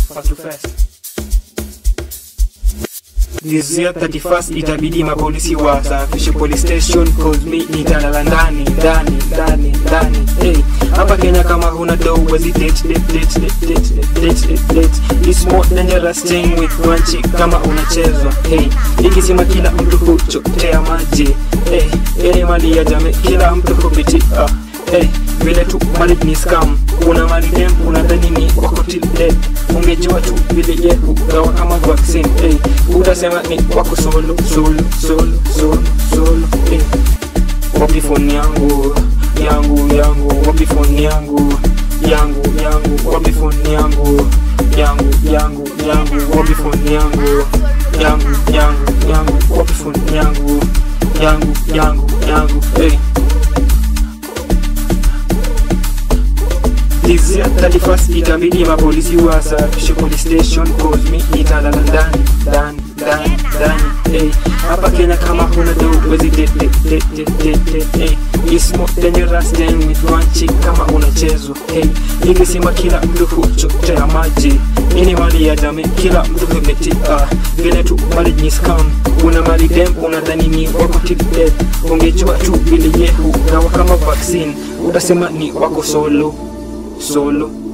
first to first. This year 31st itabidi mapolisi wasafishe police station cause me nitalala ndani ndani ndani ndani hey hapa Kenya kama huna dough wezi date date date date date date date date it's more dangerous staying with one chick kama unachezwa hey ikisema kila mtu huchotea maji hey yani mali ya jamii kila mtu hupitia hey vile tu mali ni scam una mali dem unadhani ni wako till dead ungejua tu vile ye hugawa kama vaccine hey utasema ni wako solo solo solo solo solo hey wapi phone yangu yangu yangu wapi phone yangu yangu yangu wapi phone yangu yangu yangu yangu wapi phone yangu yangu yangu yangu wapi phone yangu yangu yangu yangu hey This year 31st itabidi mapolisi wasafishe police station cause me nitalala ndani ndani ndani ndani hey hapa Kenya kama huna do wezi date date date date date hey it's more dangerous staying with one chick kama unachezwa hey ningesema kila mtu huchotea maji ini mali ya jamii kila mtu humetia vile tu mali ni scam una mali dem unadhani ni wako till death ungejua tu vile ye hugawa kama vaccine utasema ni wako solo solo